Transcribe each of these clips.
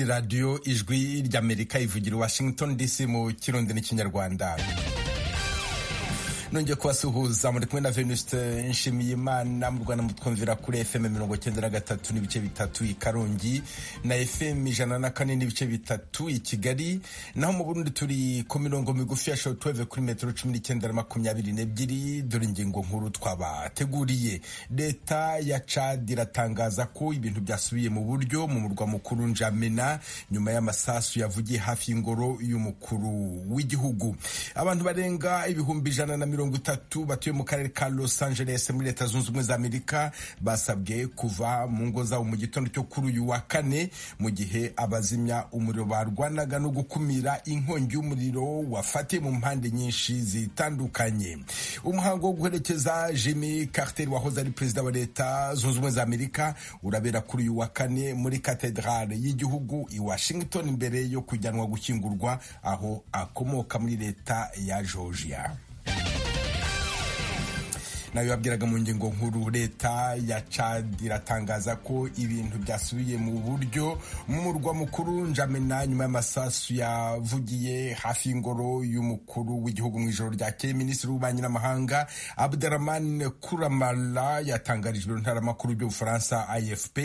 radiyo ijwi ry'amerika ivugira washington dc mu kirundi n'ikinyarwanda nongeye kubasuhuza muri kumwe na venuste nshimiyimana mu rwanda mutwumvira kuri fm mirongo cyenda na gatatu n'ibice bitatu i karongi na fm ijana na kane n'ibice bitatu i kigali naho mu burundi turi ku mirongo migufi ya shotweve kuri metero cumi n'icyenda na makumyabiri n'ebyiri dore ingingo nkuru twabateguriye leta ya cad iratangaza ko ibintu byasubiye mu buryo mu murwa mukuru njamena nyuma y'amasasu yavugiye hafi y'ingoro y'umukuru w'igihugu abantu barenga ibihumbi ijana na mirongo mirongo itatu batuye mu karere ka Los Angeles muri leta zunze ubumwe za Amerika basabwe kuva mu ngo zabo mu gitondo cyo kuri uyu wa kane mu gihe abazimya umuriro barwanaga no gukumira inkongi y'umuriro wafatiye mu mpande nyinshi zitandukanye umuhango wo guherekeza Jimmy Carter wahoze ari perezida wa leta zunze ubumwe za Amerika urabera kuri uyu wa kane muri katedrale y'igihugu i Washington mbere yo kujyanwa gukingurwa aho akomoka muri leta ya Georgia nayo yabwiraga mu ngingo nkuru leta ya Chad iratangaza ko ibintu byasubiye mu buryo mu murwa mukuru njamena nyuma y'amasasu yavugiye hafi y'ingoro y'umukuru w'igihugu mu ijoro ryakeye minisitiri w'ububanyi n'amahanga Abderrahmane Kuramala yatangarijwe ntaramakuru by'ubufaransa AFP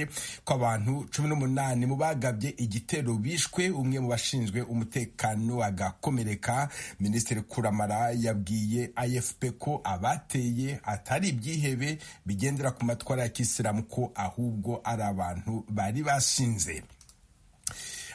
ko abantu cumi n'umunani mu bagabye igitero bishwe umwe mu bashinzwe umutekano agakomereka minisitiri Kuramala yabwiye AFP ko abateye atari ibyihebe bigendera ku matwara ya kisilamu ko ahubwo ari abantu bari bashinze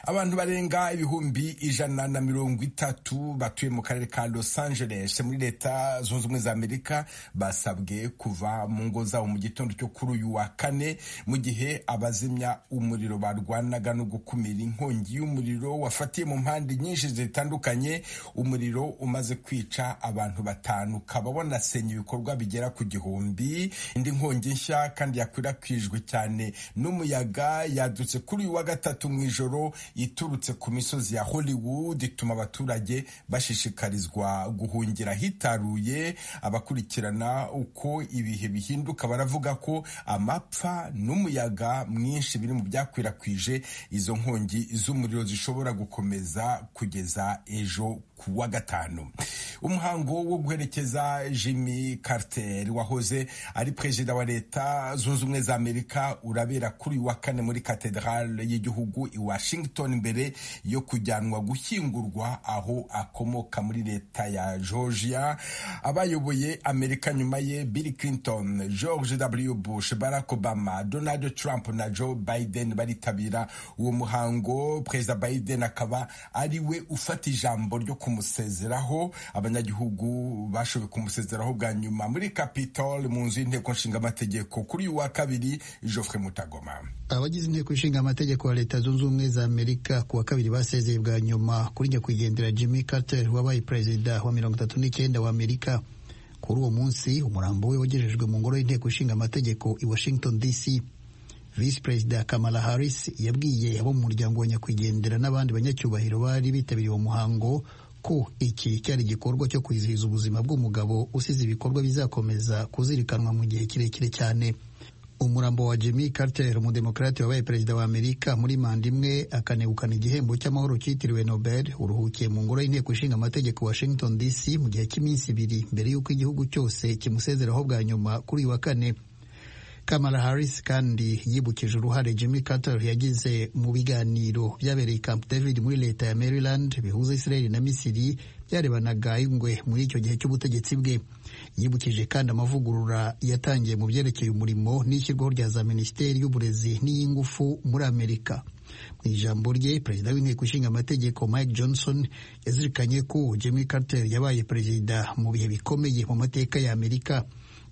abantu barenga ibihumbi ijana na mirongo itatu batuye mu karere ka Los Angeles muri leta zunze ubumwe za Amerika basabwe kuva mu ngo zabo mu gitondo cyo kuri uyu wa kane mu gihe abazimya umuriro barwanaga no gukumira inkongi y'umuriro wafatiye mu mpande nyinshi zitandukanye umuriro umaze kwica abantu batanu ukaba wanasenya ibikorwa bigera ku gihumbi indi nkongi nshya kandi yakwirakwijwe cyane n'umuyaga yadutse kuri uyu wa gatatu mu ijoro iturutse ku misozi ya Hollywood ituma abaturage bashishikarizwa guhungira hitaruye abakurikirana uko ibihe bihinduka baravuga ko amapfa n'umuyaga mwinshi biri mu byakwirakwije izo nkongi z'umuriro zishobora gukomeza kugeza ejo ku wa gatanu umuhango wo guherekeza Jimmy Carter wahoze ari perezida wa leta zunze ubumwe za Amerika urabera kuri uyu wa kane muri katedrale y'igihugu i Washington mbere yo kujyanwa gushyingurwa aho akomoka muri leta ya Georgia abayoboye Amerika nyuma ye Bill Clinton George W Bush Barack Obama Donald Trump na Joe Biden baritabira uwo muhango perezida Biden akaba ari we ufata ijambo ryo kumusezeraho abanyagihugu bashoboye kumusezeraho bwa nyuma muri Capitol mu nzu y'inteko nshinga amategeko kuri uyu wa kabiri Geoffrey Mutagoma abagize inteko ishinga amategeko ya leta zunze ubumwe za amerika ku wa kabiri basezeye bwa nyuma kuri nyakwigendera jimmy carter wabaye perezida wa mirongo itatu n'icyenda wa amerika kuri uwo munsi umurambo we wagejejwe mu ngoro y'inteko ishinga amategeko i washington dc visi perezida kamala harris yabwiye abo mu muryango wa nyakwigendera n'abandi banyacyubahiro bari bitabiriye uwo muhango ko iki cyari igikorwa cyo kwizihiza ubuzima bw'umugabo usize ibikorwa bizakomeza kuzirikanwa mu gihe kirekire cyane umurambo wa Jimmy Carter umudemokarate wabaye perezida wa Amerika muri manda imwe akanegukana igihembo cy'amahoro cyitiriwe Nobel uruhukiye mu ngoro y'inteko ishinga amategeko Washington DC mu gihe cy'iminsi ibiri mbere y'uko igihugu cyose kimusezeraho bwa nyuma kuri uyu wa kane Kamala Harris kandi yibukije uruhare Jimmy Carter yagize mu biganiro byabereye Camp David muri leta ya Maryland bihuza Israel na Misiri byarebanaga ingwe muri icyo gihe cy'ubutegetsi bwe yibukije kandi amavugurura yatangiye mu byerekeye umurimo n'ishyirwaho rya za minisiteri y'uburezi n'iy'ingufu muri amerika mu ijambo rye perezida w'inteko ishinga amategeko mike johnson yazirikanye ko jimmy carter yabaye perezida mu bihe bikomeye mu mateka ya amerika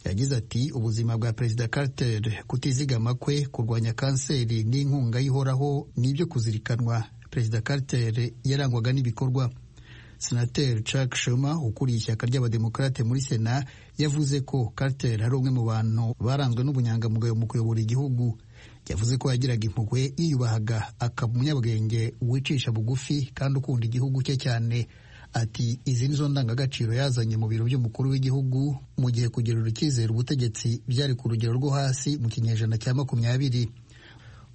yagize ati ubuzima bwa perezida carter kutizigama kwe kurwanya kanseri n'inkunga yihoraho n'ibyo kuzirikanwa perezida carter yarangwaga n'ibikorwa senateri Chuck Schumer ukuriye ishyaka ry'abademokarate muri sena yavuze ko Carter ari umwe mu bantu baranzwe n'ubunyangamugayo mu kuyobora igihugu yavuze ko yagiraga impuhwe yiyubahaga akaba umunyabwenge wicisha bugufi kandi ukunda igihugu cye cyane ati izi nizo ndangagaciro yazanye mu biro by'umukuru w'igihugu mu gihe kugerura icyizere ubutegetsi byari ku rugero rwo hasi mu kinyejana cya makumyabiri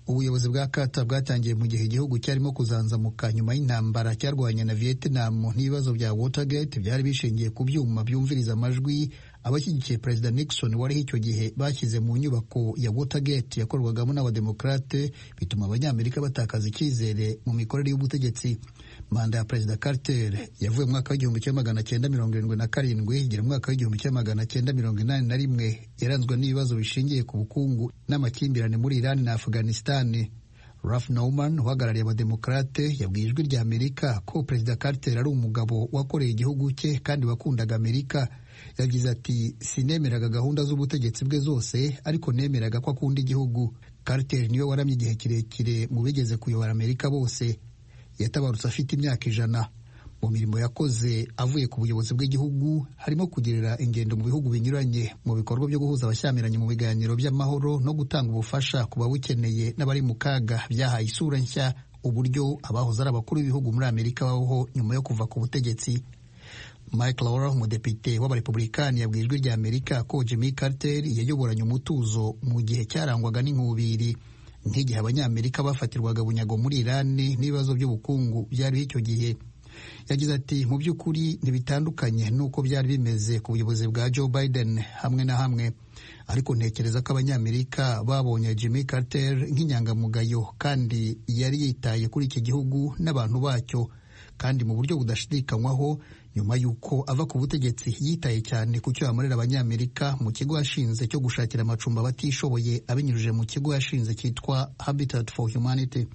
ubuyobozi bwa kata bwatangiye mu gihe igihugu cyarimo kuzanzamuka nyuma y'intambara cyarwanye na vietnam n'ibibazo bya watergate byari bishingiye ku byuma byumviriza amajwi abashyigikiye perezida nixon wariho icyo gihe bashyize mu nyubako ya watergate yakorwagamo n'abademokarate bituma abanyamerika batakaza icyizere mu mikorere y'ubutegetsi manda ya perezida carter yavuye mu mwaka w'igihumbi kimwe magana cyenda mirongo irindwi na karindwi igera mu mwaka w'igihumbi kimwe magana cyenda mirongo inani na rimwe yaranzwe n'ibibazo bishingiye ku bukungu n'amakimbirane muri irani na afganisitani Ralph Norman uhagarariye abademokarate yabwiye ijwi rya Amerika ko perezida Carter ari umugabo wakoreye igihugu cye kandi wakundaga Amerika yagize ati sinemeraga gahunda z'ubutegetsi bwe zose ariko nemeraga ko akunda igihugu Carter niwe waramye igihe kirekire mu bigeze kuyobora Amerika bose yatabarutse afite imyaka ijana mu mirimo yakoze avuye ku buyobozi bw'igihugu harimo kugirira ingendo mu bihugu binyuranye mu bikorwa byo guhuza abashyamiranye mu biganiro by'amahoro no gutanga ubufasha ku babukeneye n'abari mu kaga byahaye isura nshya uburyo abahoze ari abakuru b'ibihugu muri amerika babaho nyuma yo kuva ku butegetsi mike laura umudepite w'abarepublikani yabwiye ijwi rya amerika ko jimmy carter yayoboranye umutuzo mu gihe cyarangwaga n'inkubiri nk'igihe abanyamerika bafatirwaga bunyago muri irani n'ibibazo by'ubukungu byariho icyo gihe yagize ati mu by'ukuri ntibitandukanye n'uko byari bimeze ku buyobozi bwa joe biden hamwe na hamwe ariko ntekereza ko abanyamerika babonye jimmy carter nk'inyangamugayo kandi yari yitaye kuri iki gihugu n'abantu bacyo kandi mu buryo budashidikanywaho nyuma y'uko ava ku butegetsi yitaye cyane ku cyo yamurera abanyamerika mu kigo yashinze cyo gushakira amacumbi abatishoboye abinyujije mu kigo yashinze cyitwa habitat for humanity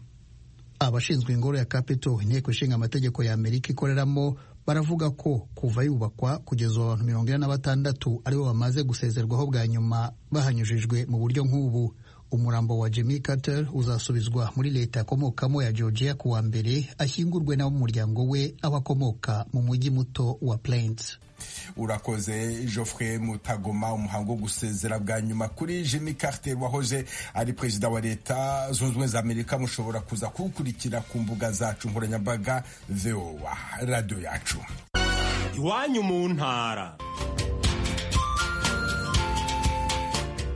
abashinzwe ingoro ya Capitol inteko ishinga amategeko ya Amerika ikoreramo baravuga ko kuva yubakwa kugeza abantu mirongo ine na batandatu aribo bamaze gusezerwaho bwa nyuma bahanyujijwe mu buryo nk'ubu umurambo wa Jimmy Carter uzasubizwa muri leta akomokamo ya Georgia ku wa mbere ashyingurwe n'ab'umuryango we abakomoka mu mujyi muto wa Plains urakoze Geoffrey Mutagoma umuhango wo gusezera bwa nyuma kuri Jimmy Carter wahoze ari perezida wa leta zunze ubumwe za Amerika mushobora kuza kuwukurikira ku mbuga zacu nkoranyambaga VOA radiyo yacu iwanyu mu ntara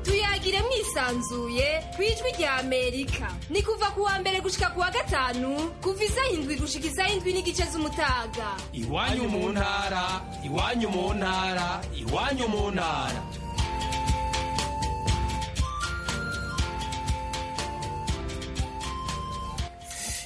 tuyagire mwisanzuye ku ijwi rya amerika ni kuva ku wa mbere gushika ku wa gatanu kuva izayindwi gushika izayindwi n'igice z'umutaga iwanyu mu ntara iwanyu mu ntara iwanyu mu ntara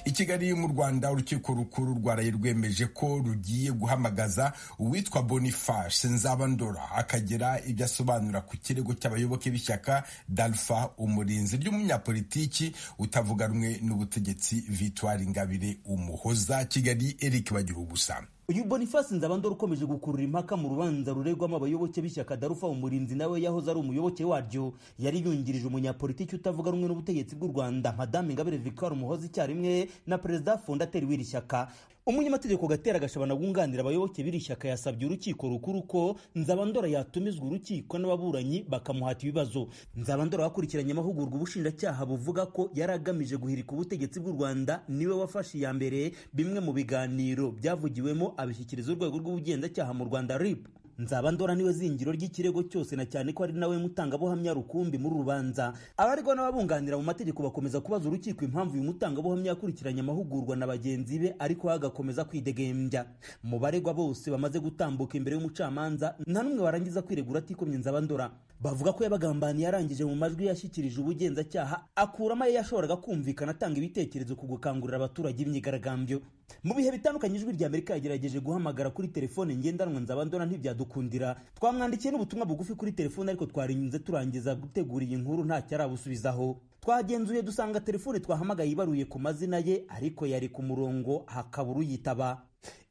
i kigali mu rwanda urukiko rukuru rwaraye rwemeje ko rugiye guhamagaza uwitwa boniface nzabandora akagira ibyo asobanura ku kirego cy'abayoboke b'ishyaka dalfa umurinzi ry'umunyapolitiki utavuga rumwe n'ubutegetsi vitwari ingabire umuhoza kigali eric bagira ubusa uyu boniface nzabandora ukomeje gukurura impaka mu rubanza ruregwamo abayoboke b'ishyaka darufa umurinzi nawe yahoze ari umuyoboke waryo yari yungirije umunyapolitiki utavuga rumwe n'ubutegetsi bw'u rwanda madame ingabire victoire umuhozi icyarimwe na perezida fondateri w'iri shyaka umunyamategeko gatera gashabana wunganira abayoboke b'iri shyaka yasabye urukiko rukuru ko nzabandora yatumizwa urukiko n'ababuranyi bakamuhata ibibazo nzabandora wakurikiranye amahugurwa ubushinjacyaha buvuga ko yari agamije guhirika ubutegetsi bw'u rwanda niwe wafashe iya mbere bimwe mu biganiro byavugiwemo abishyikiriza urwego rw'ubugenzacyaha mu rwanda rib nzabandora niwe zingiro ry'ikirego cyose na cyane ko ari nawe mutangabuhamya rukumbi muri rubanza abaregwa n'ababunganira mu mategeko bakomeza kubaza urukiko impamvu uyu mutangabuhamya yakurikiranye amahugurwa na bagenzi be ariko agakomeza kwidegembya mu baregwa bose bamaze gutambuka imbere y'umucamanza nta n'umwe warangiza kwiregura atikomye nzabandora bavuga ko yabagambaniye arangije mu majwi yashyikirije ubugenzacyaha akuramo ayo yashoboraga kumvikana atanga ibitekerezo ku gukangurira abaturage imyigaragambyo mu bihe bitandukanye ijwi rya amerika yagerageje guhamagara kuri telefone ngendanwa nzabandora ntibyadukundira twamwandikiye n'ubutumwa bugufi kuri telefone ariko twarinyuze turangiza gutegura iyi nkuru ntacyo arabusubizaho twagenzuye dusanga telefone twahamagaye ibaruye ku mazina ye ariko yari ku murongo hakabura uyitaba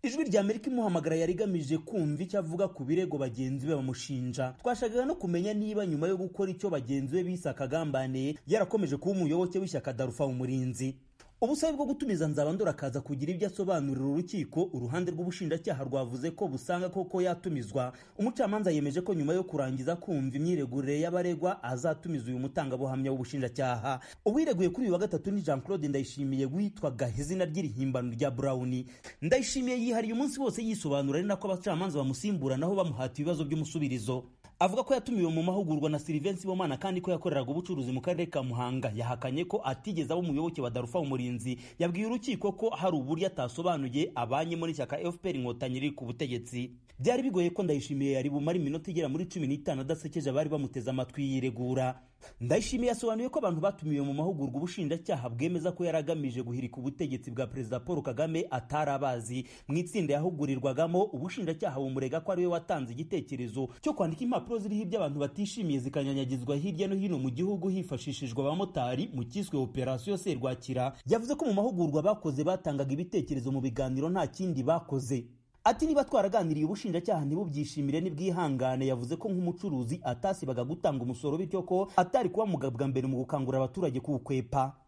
ijwi rya amerika imuhamagara yari igamije kumva icyo avuga ku birego bagenzi be bamushinja twashakaga no kumenya niba nyuma yo gukora icyo bagenzi be bise akagambaniye yarakomeje kuba umuyoboke w'ishyaka darufa umurinzi ubusabe bwo gutumiza nzabandora akaza kugira ibyo asobanurira urukiko uruhande rw'ubushinjacyaha rwavuze ko busanga koko yatumizwa umucamanza yemeje ko nyuma yo kurangiza kumva imyiregurire y'abaregwa azatumiza uyu mutangabuhamya w'ubushinjacyaha uwireguye kuri uyu wa gatatu ni jean claude ndayishimiye witwaga izina ry'irihimbano rya burawuni ndayishimiye yihariye umunsi wose yisobanura ari nako abacamanza bamusimburanaho bamuhata ibibazo by'umusubirizo avuga ko yatumiwe mu mahugurwa na Sylvain Sibomana kandi ko yakoreraga ubucuruzi mu karere ka Muhanga yahakanye ko atigeze aba umuyoboke wa Darufa umurinzi yabwiye urukiko ko hari uburyo atasobanuye abanyemo n'ishyaka FPR inkotanyi riri ku butegetsi byari bigoye ko ndayishimiye yari bumara iminota igera muri cumi n'itanu adasekeje abari bamuteze amatwi yiregura ndayishimiye yasobanuye ko abantu batumiwe mu mahugurwa ubushinjacyaha bwemeza ko yari agamije guhirika ubutegetsi bwa perezida paul kagame atari abazi mu itsinda yahugurirwagamo ubushinjacyaha bumurega ko ariwe watanze igitekerezo cyo kwandika impapuro ziriho ibyo abantu batishimiye zikanyanyagizwa hirya no hino mu gihugu hifashishijwe abamotari mu cyiswe operasiyo serwakira yavuze ko mu mahugurwa bakoze batangaga ibitekerezo mu biganiro nta kindi bakoze Ati niba twaraganiriye ubushinjacyaha ntibubyishimire n'ubwihangane yavuze ko nk'umucuruzi atasibaga gutanga umusoro bityo ko atari kuba mugabwa mbere mu gukangurira abaturage kuwukwepa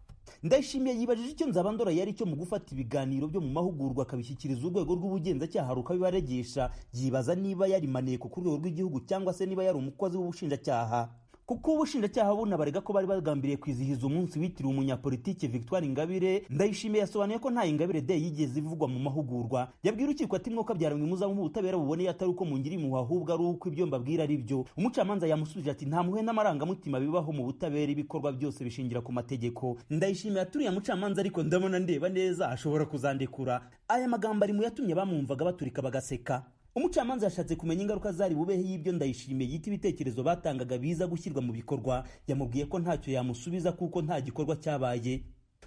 ndayishimiye yibajije icyo nzabandora yari cyo mu gufata ibiganiro byo mu mahugurwa akabishyikiriza urwego rw'ubugenzacyaha rukabibaregesha yibaza niba yarimaniye ku rwego rw'igihugu cyangwa se niba yari umukozi w'ubushinjacyaha kuko ubushinjacyaha bunabarega ko bari bagambiriye kwizihiza umunsi witiriwe umunyapolitiki Victoire Ingabire ndayishimiye yasobanuye ko nta Ingabire Day yigeze ivugwa mu mahugurwa yabwira urukiko ati mwuka byaramwe muza mu butabera buboneye atari uko mungiri mu ahubwo ari uko ibyo mbabwira ari byo umucamanza yamusubije ati nta muhe n'amarangamutima bibaho mu butabera ibikorwa byose bishingira ku mategeko ndayishimiye aturiye mucamanza ariko ndabona ndeba neza ashobora kuzandekura aya magambo ari mu yatumye bamwumvaga baturika bagaseka umucamanza yashatse kumenya ingaruka zari bubeho y'ibyo ndayishimiye yita ibitekerezo batangaga biza gushyirwa mu bikorwa yamubwiye ko ntacyo yamusubiza kuko nta gikorwa cyabaye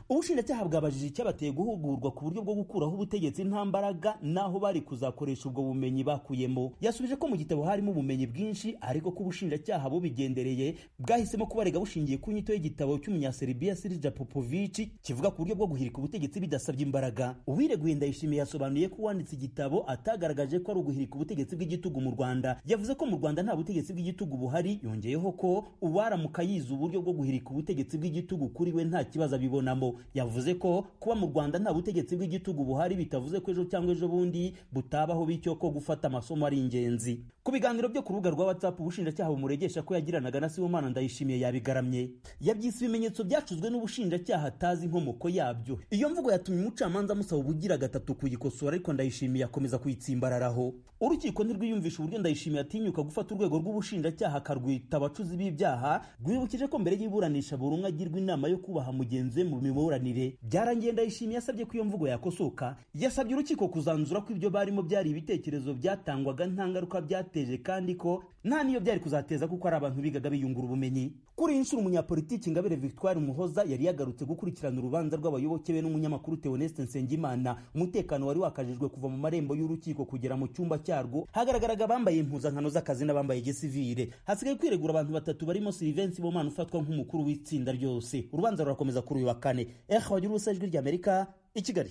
ubushinjacyaha bwabajije icyabateye guhugurwa ku buryo bwo gukuraho ubutegetsi nta mbaraga n'aho bari kuzakoresha ubwo bumenyi bakuyemo yasubije ko mu gitabo harimo ubumenyi bwinshi ariko ko ubushinjacyaha bubigendereye bwahisemo kubarega bushingiye ku nyito y'igitabo cy'umunyaserbia sirija popovici kivuga ku buryo bwo guhirika ubutegetsi bidasabye imbaraga uwireguye ndayishimiye yasobanuye ko uwanditse igitabo atagaragaje ko ari uguhirika ubutegetsi bw'igitugu mu rwanda yavuze ko mu rwanda nta butegetsi bw'igitugu buhari yongeyeho ko uwaramuka yize uburyo bwo guhirika ubutegetsi bw'igitugu kuri we nta kibazo abibonamo yavuze ko kuba mu rwanda nta butegetsi bw'igitugu buhari bitavuze ko ejo cyangwa ejo bundi butabaho bityo ko gufata amasomo ari ingenzi ku biganiro byo ku rubuga rwa whatsapp ubushinjacyaha bumuregesha ko yagiranaga na sibomana ndayishimiye yabigaramye yabyise ibimenyetso byacuzwe n'ubushinjacyaha atazi inkomoko yabyo iyo mvugo yatumye umucamanza amusaba ubugira gatatu kuyikosora ariko ndayishimiye akomeza kuyitsimbararaho urukiko ntirwiyumvisha uburyo ndayishimiye atinyuka gufata urwego rw'ubushinjacyaha akarwita abacuzi b'ibyaha rwibukije ko mbere y'iburanisha buri umwe agirwa inama yo kubaha mugenzi we mu imiburanire byarangiye ndayishimiye yasabye ko iyo mvugo yakosoka yasabye urukiko kuzanzura ko ibyo barimo byari ibitekerezo byatangwaga nta ngaruka byateje kandi ko nta niyo byari kuzateza kuko ari abantu bigaga biyungura ubumenyi kuri iyi nshuro umunyapolitiki ingabire victoire muhoza yari yagarutse gukurikirana urubanza rw'abayoboke be n'umunyamakuru theoneste nsengimana umutekano wari wakajijwe kuva mu marembo y'urukiko kugera mu cyumba cyarwo hagaragaraga abambaye impuzankano z'akazi n'abambaye gisivire hasigaye kwiregura abantu batatu barimo silivensi bomana ufatwa nk'umukuru w'itsinda ryose urubanza rurakomeza kuri uyu wa kane ejo wagira ubusa ijwi ry'amerika i kigali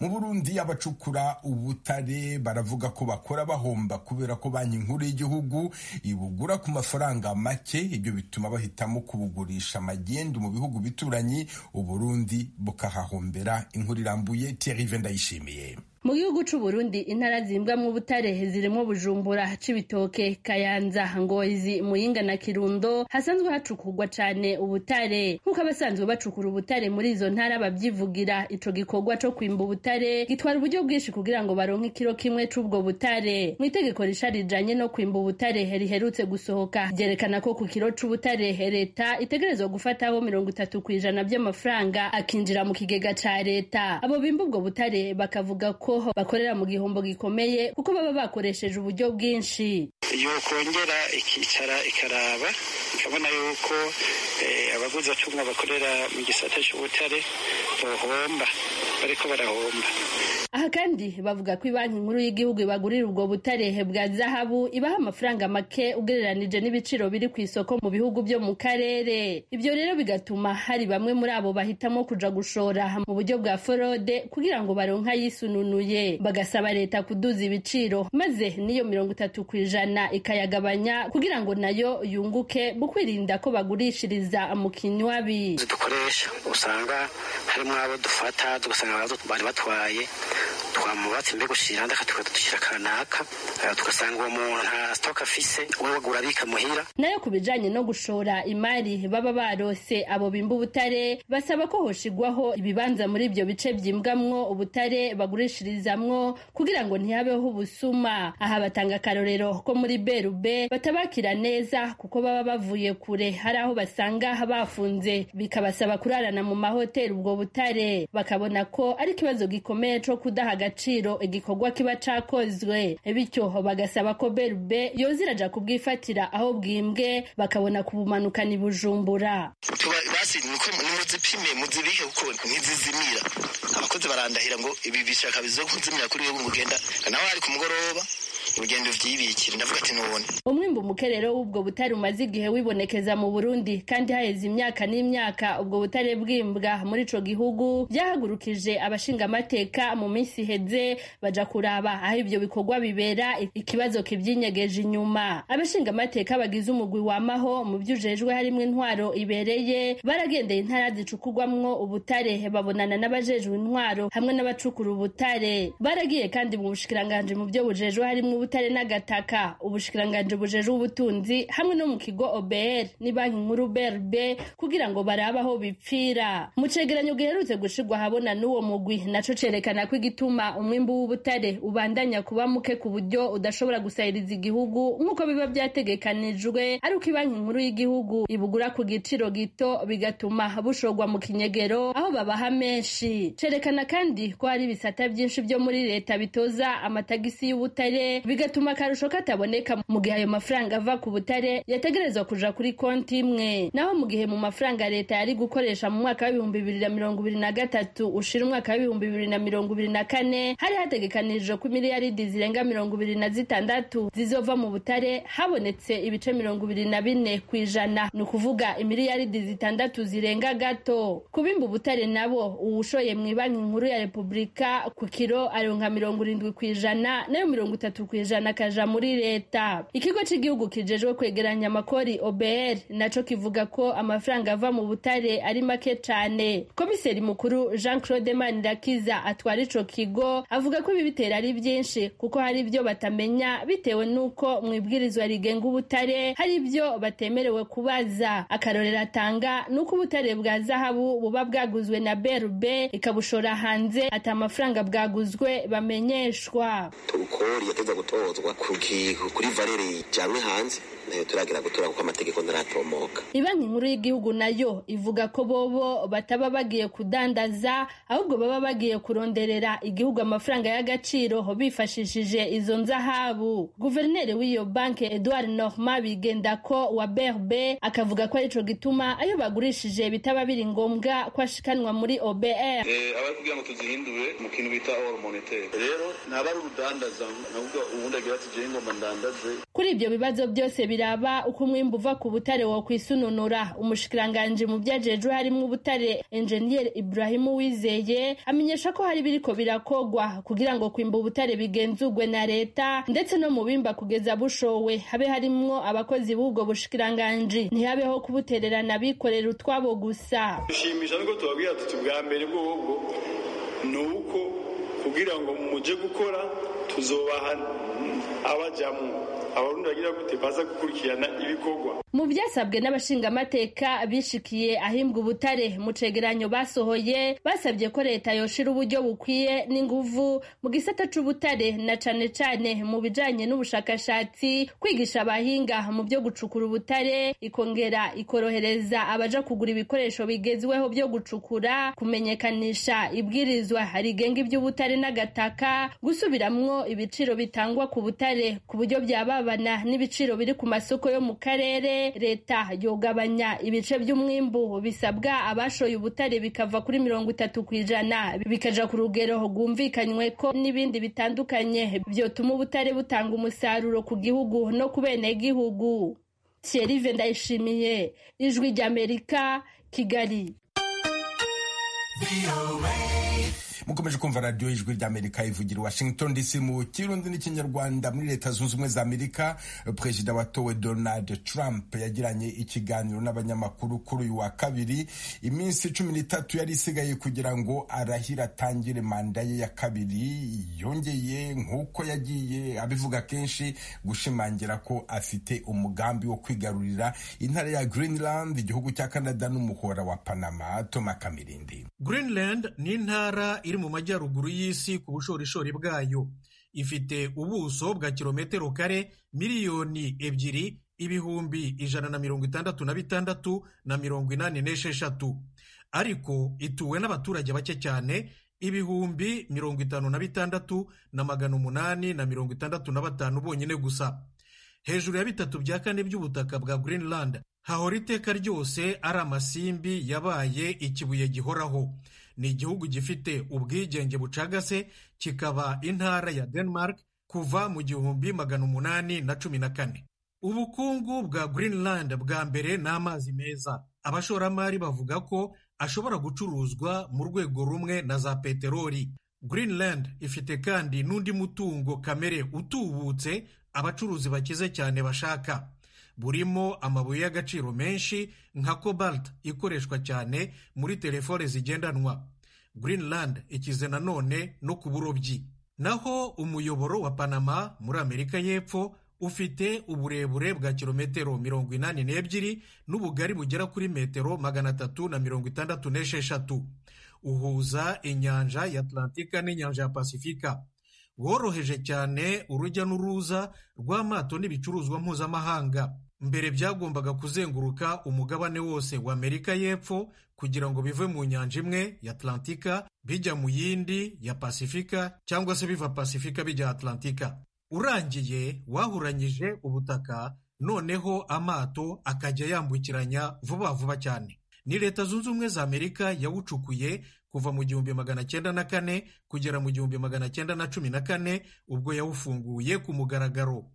mu burundi abacukura ubutare baravuga ko bakora bahomba kubera ko banki nkuru y'igihugu ibugura ku mafaranga make ibyo bituma bahitamo kubugurisha magendu mu bihugu bituranyi uburundi bukahahombera inkuru irambuye terive ndayishimiye mu gihugu c'uburundi intara zimbwamwo ubutare zirimo bujumbura cibitoke kayanza ngozi muyinga na kirundo hasanzwe hacukurwa cane ubutare nk'uko abasanzwe bacukura ubutare muri izo ntara bavyivugira ico gikorwa co kwimba ubutare gitwara uburyo bwinshi kugira ngo baronke ikiro kimwe c'ubwo butare mu itegeko risha rijanye no kwimba ubutare riherutse gusohoka ryerekana ko ku kiro c'ubutare leta itegerezwa gufataho mirongo itatu kw'ijana vy'amafaranga akinjira mu kigega ca leta abo bimba ubwo butare bakavuga ko bakorera mu gihombo gikomeye kuko baba bakoresheje uburyo bwinshi yokongera ikicara ikaraba ikabona yuko abaguzi acunga bakorera mu gisata cy'ubutare bohomba bariko barahomba aha kandi bavuga ko ibanki nkuru y'igihugu ibagurira ubwo butarehe bwa zahabu ibaha amafaranga make ugereranije n'ibiciro biri ku isoko mu bihugu byo mu karere ibyo rero bigatuma hari bamwe muri abo bahitamo kuja gushora mu buryo bwa forode kugira ngo baronke ayisununuye bagasaba leta kuduza ibiciro maze n'iyo mirongo itatu ku ijana ikayagabanya kugira ngo nayo yunguke mu kwirinda ko bagurishiriza mu kinywabi dukoresha usanga harimo abo dufata tugasanga bari batwaye twamubatse mbega ushira ndaka tukadushyira kanaka eh, tugasanga uwo muntu nta sitoke afise we wagura abika muhira nayo ku bijanye no gushora imari baba barose abo bimba ubutare basaba ko hoshigwaho ibibanza muri ibyo bice byimbwamwo ubutare bagurishirizamwo kugira ngo ntihabeho ubusuma aha batanga akarorero ko muri berube batabakira neza kuko baba bavuye kure hari aho basanga bafunze bikabasaba kurarana mu mahoteli ubwo butare bakabona ko ari ikibazo gikomeye co kudaha agaciro igikorwa kiba cakozwe bityo bagasaba ko berube yoza iraja kubwifatira aho bwimbwe bakabona kubumanukana i bujumbura Tuba- basi niko nimuzipime muzibike kuko ntizizimira abakozi barandahira ngo ibi bishaka bizo kuzimira kuri wewe mugenda nawe ari ku mugoroba ugenda uvyibikira ndavuga ati nubone umwimbu mukerero w'ubwo butare umaze igihe wibonekeza mu burundi kandi haheze imyaka n'imyaka ubwo butare bwimbwa muri ico gihugu byahagurukije abashingamateka mu minsi iheze baja kuraba aho ibyo bikorwa bibera ikibazo kivyinyegeje inyuma abashingamateka bagize umugwi wamaho mu vyujejwe harimwo intwaro ibereye baragendeye intara zicukurwamwo ubutare babonana n'abajejwe intwaro hamwe n'abacukura ubutare baragiye kandi mu bushikiranganji mu byo bujejwe harimwo ubutare n'agataka ubushikiranganji bujejwe ubutunzi hamwe no mu kigo OBR ni banki nkuru BRB kugira ngo barabe aho bipfira mu cegeranyo giherutse gushirwa habona n'uwo mugwi naco cerekana ko igituma umwimbu w'ubutare ubandanya kuba muke ku buryo udashobora gusahiriza igihugu nk'uko biba byategekanijwe ariko ibanki nkuru y'igihugu ibugura ku giciro gito bigatuma bushorwa mu kinyegero aho babaha menshi cerekana kandi ko hari ibisata byinshi byo muri leta bitoza amatagisi y'ubutare bigatuma akarusho kataboneka mu gihe ayo mafaranga ava ku butare yategerezwa kuja kuri konti imwe naho mu gihe mu mafaranga leta yari gukoresha mu mwaka w'ibihumbi bibiri na mirongo ibiri na gatatu ushira umwaka w'ibihumbi bibiri na mirongo ibiri na kane hari hategekanijwe ko imiliyaridi zirenga mirongo ibiri na zitandatu zizova mu butare habonetse ibice mirongo ibiri na bine ku ijana ni ukuvuga imiliyaridi zitandatu zirenga gato kubimba ubutare nabo uwushoye mu ibanki nkuru ya repubulika ku kiro aronka mirongo irindwi ku ijana nayo mirongo itatu ku ijana akaja muri leta ikigo cy'igihugu kijejwe kwegeranya amakori obr naco kivuga ko amafaranga ava mu butare ari make cane komiseri mukuru jean claude manirakiza atwara ico kigo avuga ko ibi bitera ari byinshi kuko hari ibyo batamenya bitewe n'uko mu ibwirizwa rigenga ubutare hari ibyo batemerewe kubaza akarorero atanga ni uko ubutare bwa zahabu buba bwaguzwe na brb ikabushora hanze ati amafaranga bwaguzwe bamenyeshwa turukori yateza gutozwa ku ki- kuri valere ijanywe hanze nayo turagira gutora kuko amategeko ntaratomoka ibanki nkuru y'igihugu nayo ivuga ko bobo bataba bagiye kudandaza ahubwo baba bagiye kuronderera igihugu amafaranga y'agaciro bifashishije izo nzahabu guverineri w'iyo banki edouard normand bigendako wa berbe akavuga ko arico gituma ayo bagurishije bitaba biri ngombwa ko ashikanwa muri obr abari kugira ngo tuzihindure mu kintu bita oro moneteri rero ntaba ari urudandaza nubwo ubundi agira ati jewe ngomba ndandaze kuri ibyo bibazo byose biraba uko umwimbu uva ku butare wo kwisununura umushikiranganji mu byajejwe harimo ubutare enjeniyeri iburahimu wizeye amenyesha ko hari biriko birakogwa kugira ngo kwimba ubutare bigenzurwe na leta ndetse no mu bimba kugeza bushowe habe harimwo abakozi b'ubwo bushikiranganji ntihabeho kubutererana bikorera utwabo gusa dushimisha nuko tubabwira tuti bwa mbere bw'ubwo ni uko kugira ngo muje gukora tuzobaha abajamwo abarundi bagira gute baza gukurikirana ibikorwa mu byasabwe n'abashingamateka bishikiye ahimbwa ubutare mu cegeranyo basohoye basabye ko leta yoshira uburyo bukwiye n'inguvu mu gisata c'ubutare na cane cane mu bijanye n'ubushakashatsi kwigisha abahinga mu byo gucukura ubutare ikongera ikorohereza abaja kugura ibikoresho bigezweho byo gucukura kumenyekanisha ibwirizwa rigenga iby'ubutare n'agataka gusubiramwo ibiciro bitangwa ku butare ku buryo byababana n'ibiciro biri ku masoko yo mu karere leta yogabanya ibice by'umwimbu bisabwa abashoye ubutare bikava kuri mirongo itatu ku ijana bikaja ku rugero rwumvikanywe ko n'ibindi bitandukanye byotuma ubutare butanga umusaruro ku gihugu no ku benegihugu Thierry Vendayishimiye ijwi ry'Amerika Kigali mukomeje kumva radiyo y'ijwi ry'amerika ivugira i washington dc mu kirundi n'ikinyarwanda muri leta zunze ubumwe za amerika perezida watowe donald trump yagiranye ikiganiro n'abanyamakuru kuri uyu wa kabiri iminsi cumi n'itatu yari isigaye kugira ngo arahire atangire manda ye ya kabiri yongeye nk'uko yagiye abivuga kenshi gushimangira ko afite umugambi wo kwigarurira intara ya greenland igihugu cya canada n'umuhora wa panama toma kamirindi greenland ni intara iri mu majyaruguru y'isi ku bushorishori bwayo ifite ubuso bwa kilometero kare miliyoni ebyiri ibihumbi ijana na mirongo itandatu na bitandatu na mirongo inani n'esheshatu ariko ituwe n'abaturage bake cyane ibihumbi mirongo itanu na bitandatu na magana umunani na mirongo itandatu na batanu bonyine gusa hejuru ya bitatu bya kane by'ubutaka bwa greenland hahora iteka ryose ari amasimbi yabaye ikibuye gihoraho ni igihugu gifite ubwigenge bucagase kikaba intara ya denmark kuva mu gihumbi magana umunani na cumi na kane ubukungu bwa greenland bwa mbere ni amazi meza abashoramari bavuga ko ashobora gucuruzwa mu rwego rumwe na za peteroli greenland ifite kandi n'undi mutungo kamere utubutse abacuruzi bakize cyane bashaka burimo amabuye y'agaciro menshi nka cobalt ikoreshwa cyane muri telefone zigendanwa greenland ikize nanone no ku burobyi naho umuyoboro wa panama muri amerika y'epfo ufite uburebure bwa kilometero mirongo inani n'ebyiri n'ubugari bugera kuri metero magana atatu na mirongo itandatu n'esheshatu uhuza inyanja ya atlantika n'inyanja ya pasifika woroheje cyane urujya n'uruza rw'amato n'ibicuruzwa mpuzamahanga mbere byagombaga kuzenguruka umugabane wose wa amerika y'epfo kugira ngo bive mu nyanja imwe ya atlantika bijya mu yindi ya pasifika cyangwa se biva pasifika bijya atlantika urangiye wahuranyije ubutaka noneho amato akajya yambukiranya vuba vuba cyane ni leta zunze ubumwe za amerika yawucukuye kuva mu gihumbi magana cyenda na kane kugera mu gihumbi magana cyenda na cumi na kane ubwo yawufunguye ku mugaragaro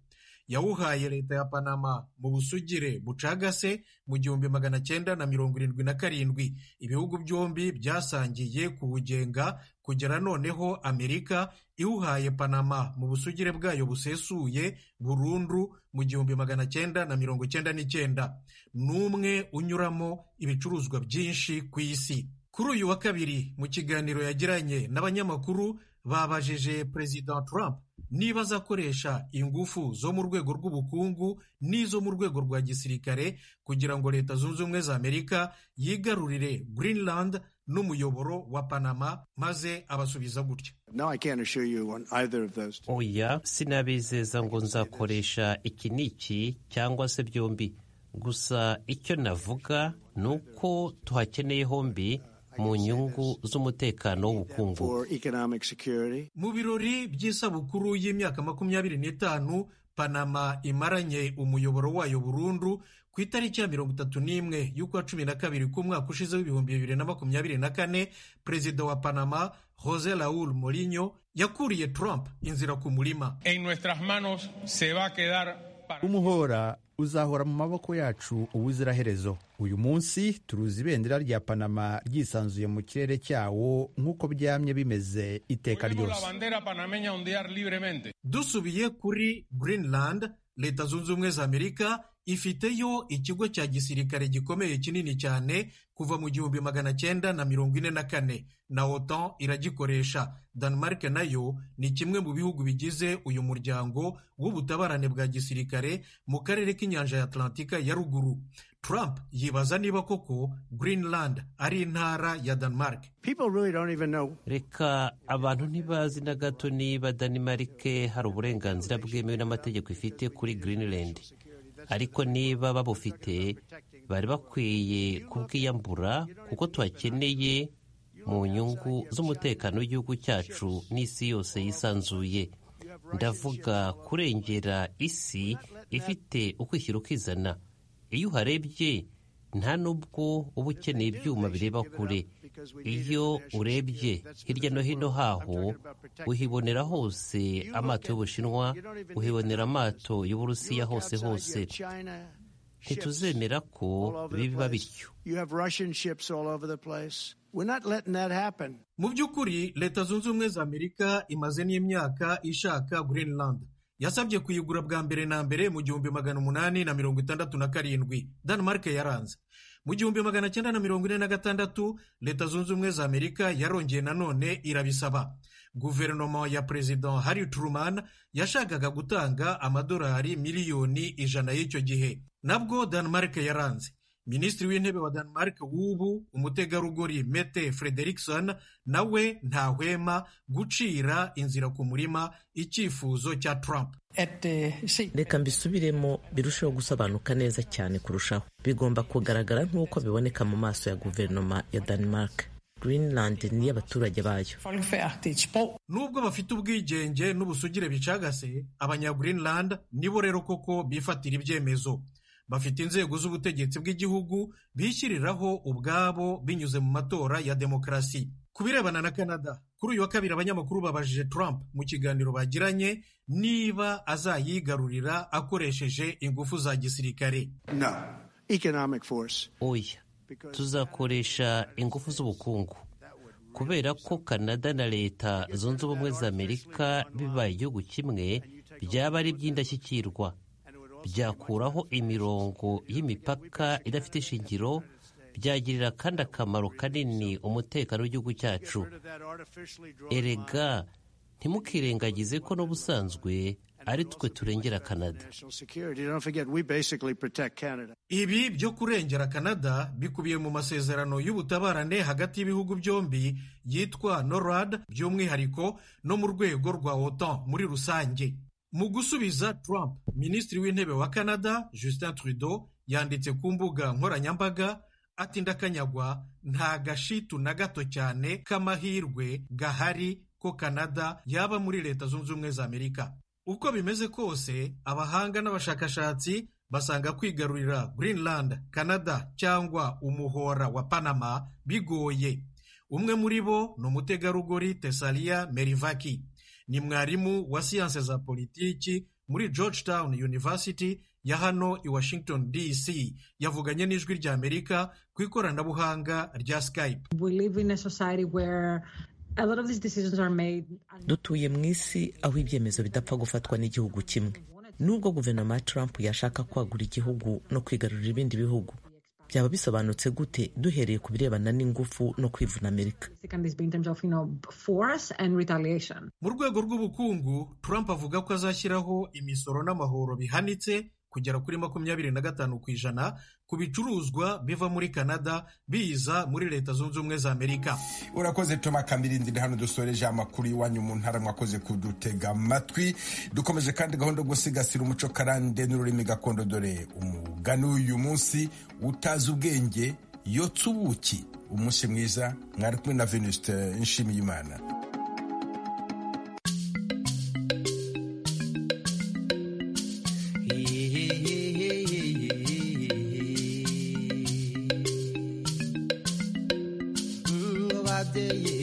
yawuhaye leta ya panama mu busugire bucagase mu gihumbi magana cyenda na mirongo irindwi na karindwi ibihugu byombi byasangiye kuwugenga kugera noneho amerika iwuhaye panama mu busugire bwayo busesuye burundu mu gihumbi magana cyenda na mirongo cyenda n'icyenda n'umwe unyuramo ibicuruzwa byinshi ku isi kuri uyu wa kabiri mu kiganiro yagiranye n'abanyamakuru babajije perezida Trump niba azakoresha ingufu zo mu rwego rw'ubukungu n'izo mu rwego rwa gisirikare kugira ngo leta zunze ubumwe za amerika yigarurire greenland n'umuyoboro wa panama maze abasubiza gutya oya sinabizeza ngo nzakoresha iki n'iki cyangwa se byombi gusa icyo navuga ni uko tuhakeneye hombi mu nyungu z'umutekano w'ubukungu mu birori by'isabukuru y'imyaka makumyabiri n'itanu panama imaranye umuyoboro wayo burundu ku itariki ya mirongo itatu n'imwe y'ukwa cumi na kabiri k'umwaka ushize w'ibihumbi bibiri na makumyabiri na kane perezida wa panama jose raul morinyo yakuriye trump inzira ku murima umuhora uzahora mu maboko yacu ubuziraherezo uyu munsi turuzi ibendera rya panama ryisanzuye mu kirere cyawo nk'uko byamye bimeze iteka ryose dusubiye kuri greenland leta zunze ubumwe za amerika ifiteyo ikigo cya gisirikare gikomeye kinini cyane kuva mu gihumbi magana cyenda na mirongo ine na kane na otan iragikoresha denmark nayo ni kimwe mu bihugu bigize uyu muryango w'ubutabarane bwa gisirikare mu karere k'inyanja ya atlantika ya ruguru trump yibaza niba koko greenland ari intara ya denmark reka abantu ntibazi na gato niba danimarike hari uburenganzira bwemewe n'amategeko ifite kuri greenland ariko niba babufite bari bakwiye kubwiyambura kuko tuhakeneye mu nyungu z'umutekano w'igihugu cyacu n'isi yose yisanzuye ndavuga kurengera isi ifite ukwishyira ukizana iyo uharebye nta nubwo uba ukeneye ibyuma bireba kure iyo urebye hirya no hino haho uhibonera hose amato y'ubushinwa uhibonera amato y'uburusiya hose hose ntituzemera ko biba bityo mu by'ukuri leta zunze ubumwe za amerika imaze n'imyaka ishaka greenland yasabye kuyigura bwa mbere na mbere mu gihumbi magana umunani na mirongo itandatu na karindwi denmark yaranze mu gihumbi magana cyenda na mirongo ine na gatandatu leta zunze ubumwe za amerika yarongeye nanone irabisaba guverinoma ya perezida harry truman yashakaga gutanga amadolari miliyoni ijana y'icyo gihe nabwo denmark yaranze minisitiri w'intebe wa denmark w'ubu umutegarugori mete frederikson nawe ntahwema gucira inzira ku murima icyifuzo cya trump reka mbisubiremo birusheho gusobanuka neza cyane kurushaho bigomba kugaragara nk'uko biboneka mu maso ya guverinoma ya denmark greenland ni abaturage bayo nubwo bafite ubwigenge n'ubusugire bicagase abanya greenland nibo rero koko bifatira ibyemezo bafite inzego z'ubutegetsi bw'igihugu bishyiriraho ubwabo binyuze mu matora ya demokarasi ku birebana na canada kuri uyu wa kabiri abanyamakuru babajije trump mu kiganiro bagiranye niba azayigarurira akoresheje ingufu za gisirikare no. oya tuzakoresha ingufu z'ubukungu kubera ko canada na leta zunze ubumwe za amerika bibaye igihugu kimwe byaba ari iby'indashyikirwa byakuraho imirongo y'imipaka idafite ishingiro byagirira kandi akamaro kanini umutekano w'igihugu cyacu erega ntimukirengagize ko n'ubusanzwe ari twe turengera canada ibi byo kurengera canada bikubiye mu masezerano y'ubutabarane hagati y'ibihugu byombi yitwa norad by'umwihariko no mu rwego rwa otan muri rusange mu gusubiza trump minisitiri w'intebe wa canada justin trudeau yanditse ku mbuga nkoranyambaga ati ndakanyagwa nta gashitu na gato cyane k'amahirwe gahari ko canada yaba muri leta zunze ubumwe za amerika uko bimeze kose abahanga n'abashakashatsi basanga kwigarurira greenland canada cyangwa umuhora wa panama bigoye umwe muri bo ni umutegarugori tesalia merivaki ni mwarimu wa siyanse za politiki muri georgetown university ya hano i washington dc yavuganye n'ijwi rya amerika ku ikoranabuhanga rya skype dutuye mu isi aho ibyemezo bidapfa gufatwa n'igihugu kimwe nubwo guverinoma ya trump yashaka kwagura igihugu no kwigarurira ibindi bihugu byaba bisobanutse gute duhereye ku birebana n'ingufu no kwivuna amerika mu rwego rw'ubukungu trump avuga ko azashyiraho imisoro n'amahoro bihanitse kugera kuri makumyabiri na gatanu ku ijana ku bicuruzwa biva muri canada biza muri leta zunze ubumwe za amerika urakoze toma kamirindi hano dusoreje amakuru iwanyu mu ntara mwakoze kudutega amatwi dukomeje kandi gahunda yo gusigasira umuco karande n'ururimi gakondo dore umugani w'uyu munsi utazi ubwenge yotsa ubuki umunsi mwiza mwari kumwe na venuste nshimiyimana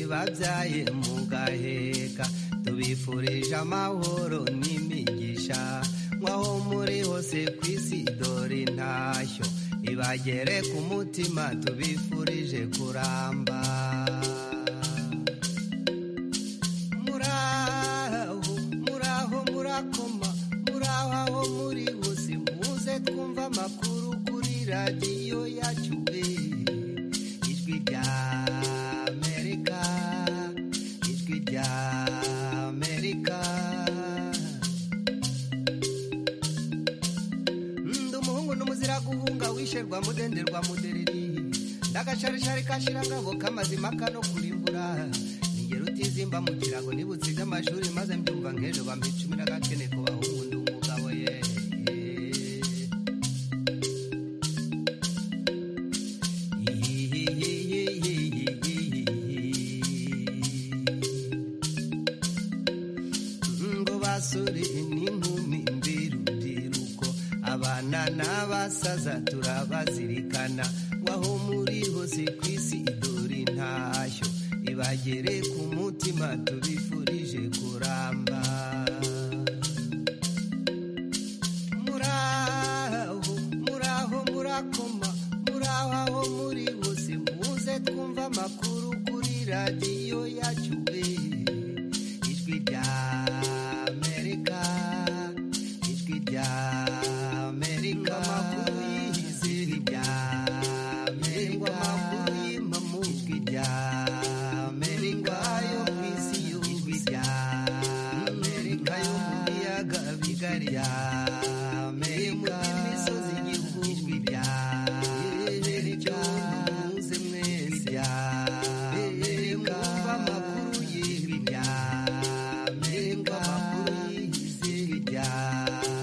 babyaye mugaheka tubifurije amahoro n'imigisha nk'aho muri hose ku isi dore intashyo ibagere ku mutima tubifurije kuramba muraho muraho murakoma muraho aho muri hose muze twumva amakuru kuri radiyo yacu ijwi rya gushirwa mudenderwa mudereri ndagasharishari kashirangaho kamazima kano kurimbura ningera utizimba mu kirago nibutsinze amashuri maze mbyumva nk'ejo bampa icumi n'agakene ku bahungu ndi umugabo ye ngo basore n'inkumi mbirubyiruko abana n'abasaza turabazirikana waho muri hose ku isi dore intashyo ibagere ku mutima tubifurije kuramba muraho muraho murakoma muraho aho muri hose muze twumva amakuru amerika